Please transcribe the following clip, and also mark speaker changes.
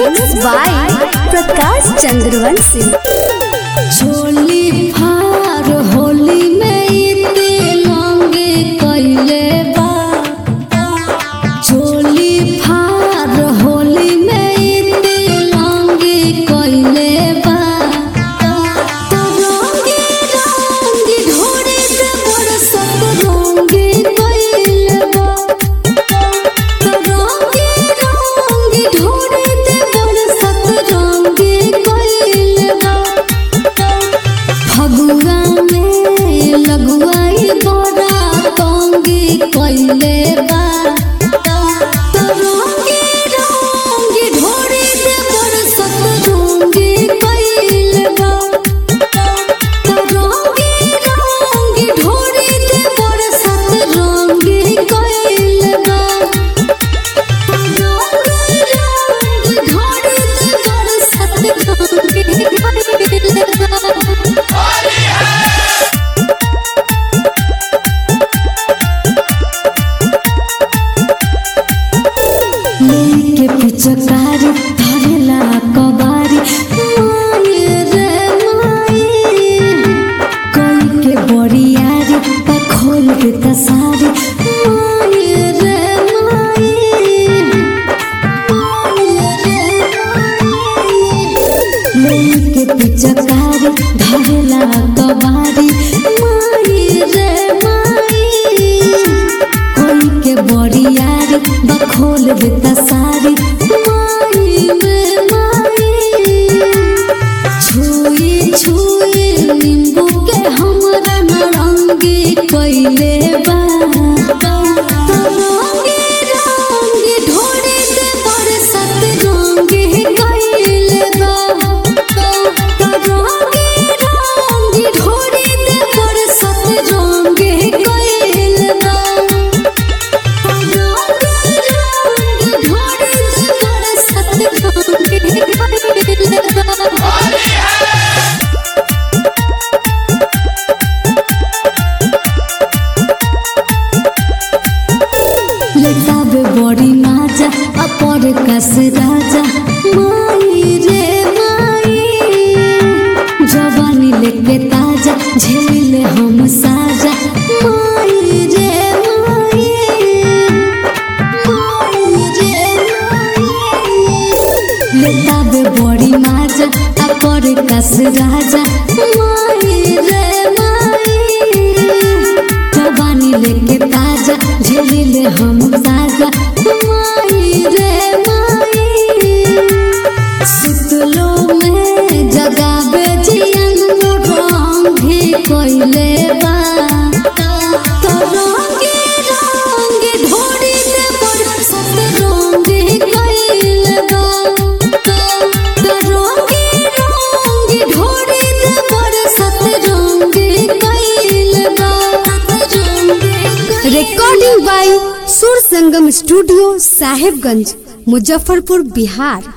Speaker 1: Mixed by Prakash Chandravanshi.
Speaker 2: चोली फार होली में इते लंगे कइले बा चोली फार होली में इते लंगे कइले बा तो रंगे रंगे ढोरे से बरसत रंगे कइले बा तो रंगे रंगे ढोरे से बरसत रंगे कइले बा फगुआ में लगुआई बड़ा तंगी कइले बा तो रंगे रंगे ढोरे से बरसत रंगे कइले बा तो रंगे रंगे ढोरे से बरसत रंगे कइले बा रंगे रंगे ढोरे से बरसत रंगे कइले बा लेके पिचकारी धरेला कबारी माये रे माये कोई के बोरियारी पा खोल के तसारी माये रे माये माये रे माये लेके पिचकारी धरेला कबारी माये रे माये कोई के बोरियारी बखोल देता सारी माई में माई छुई छुई नींबू के हमरा नारंगी कइले बा तो रंगे रंगे ढोरे से बरसत रंगे कइले बा तो रंगे रंगे ढोरे से बरसत रंगे कइले बा लेताबे बड़ी माजा अपर कस राजा माई रे माई जवानी लेके ताजा झेले हम साजा माई रे माई माई रे माई लेताबे बड़ी माजा अपर कस राजा माई रे माई जवानी लेके ताजा झेलिले हम साजा माई रे माई सुतलो में जगाबे जियन रंग भी कोइले बा तो रंगे रंगे ढोरी से बरसत रंगे कइले बा तो रंगे रंगे ढोरी से बरसत रंगे कइले बा रंगे
Speaker 1: Recording by Sur Sangam Studio, Sahibganj, Muzaffarpur, Bihar.